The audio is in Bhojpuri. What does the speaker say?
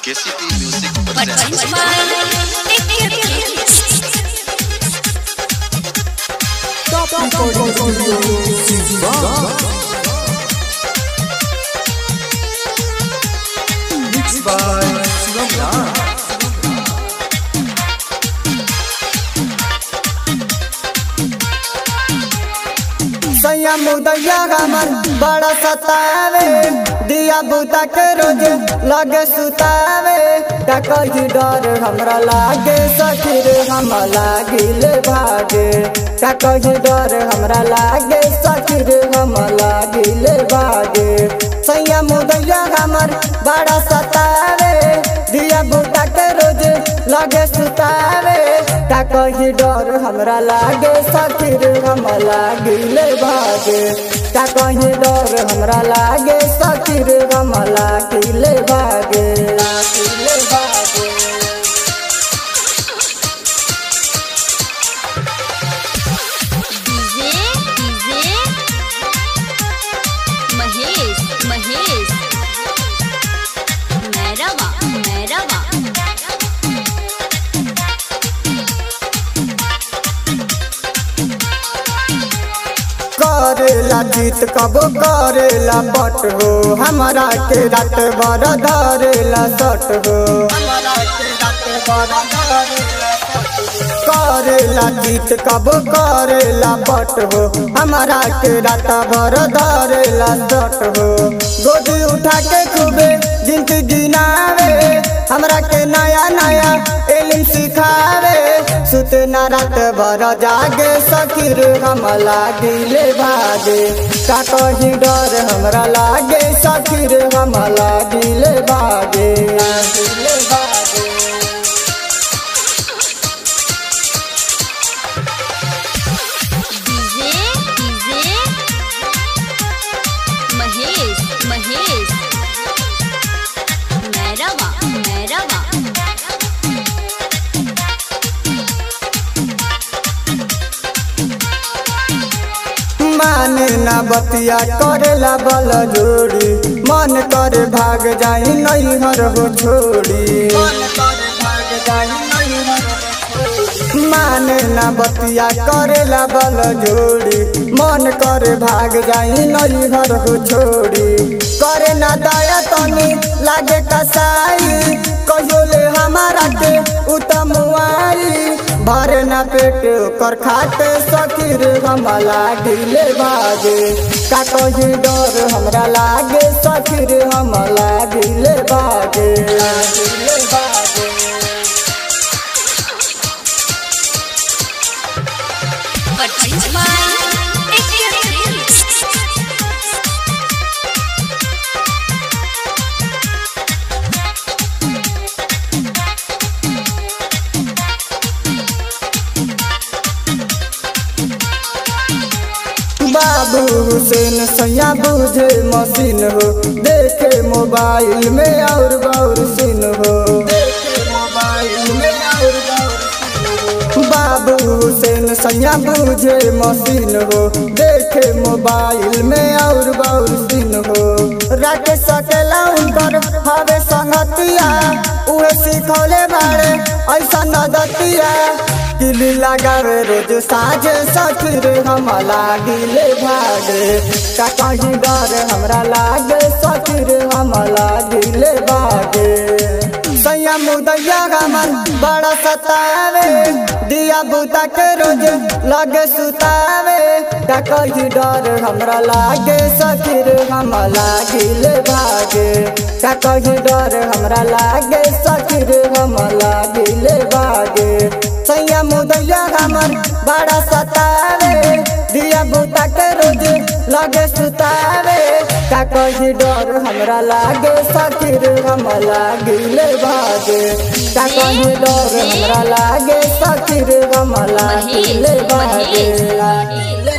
KCP Music But presents smile, take care, please. Mixed by Shivam Raj. सैया मुदैया हमर बड़ा सतावे दिया बुता के रोज लगे सुतावे का कही डर हमरा लागे सखीर हम लागिल भागे का कही डर हमरा लागे सखीर हम लागिल भागे सैया मुदैया हमर बड़ा सतावे दिया बुता के रोज लगे सुतावे का कही डर हमरा लागे सखीर हम लागिल भागे का कही डर हमरा लागे सखीर हम लागिल भागे लागिल भागे DJ, DJ, महेश महेश मैरवा मैरवा करेला जीत कबो करेला पट हो हमारा के रात भर धरेला सट हो हमारा के रात भर धरेला करेला जीत कबो करेला पट हो हमारा के रात भर धरेला सट हो गोदी उठा के खूबे जिंदगी नावे हमरा के नया नया एलिम सिखावे सुते ना रात भर जागे सखीर हम लागिले भागे का कही डर हमरा लागे सखीर हम लागिले भागे लागिले भागे DJ, DJ, महेश महेश मैरवा मैरवा माने ना बतिया करेला बल जोड़ी मन करे भाग जाई नहीं हर हो छोड़ी माने ना बतिया करेला बल जोड़ी मन करे भाग जाई नहीं हर हो छोड़ी करे ना दया तनी लागे कसाई कहियो ले हमारा के उत्तम आई भरे ना पेट कर खाते सखीर हम लागिले भागे का कही डर हमरा लागे सखीर हम लागिले भागे लागिले भागे But smile, take care, please. बाबू हुसैन सैया बुझे मशीन हो देखे मोबाइल में और गौर सिन हो देखे मोबाइल में और गौर सिन हो। बाबू हुसैन सैया बुझे मशीन हो देखे मोबाइल में और गौर सिन हो राके सकेला उनकर हवे संगतिया उहे सिखौले बाड़े ऐसा नदतिया किली लगावे रोज साझे सखीर हम लागिले भागे का कहीं डर हमरा लागे सखीर हम लागिले भागे सैया मुदैया हमर बड़ा सतावे दिया बुता के रोज लगे सुतावे का कहीं डर हमरा लागे सखीर हम लागिले भागे का कहीं डर हमरा लागे सखीर हम लागिले भागे सैया मुदैया हमर बड़ा सतावे दिया बुता के रोज लगे सुतावे का कही डर हमरा लागे सखीर हम लागिले भागे का कही डर हमरा लागे सखीर हम लागिले भागे लागिले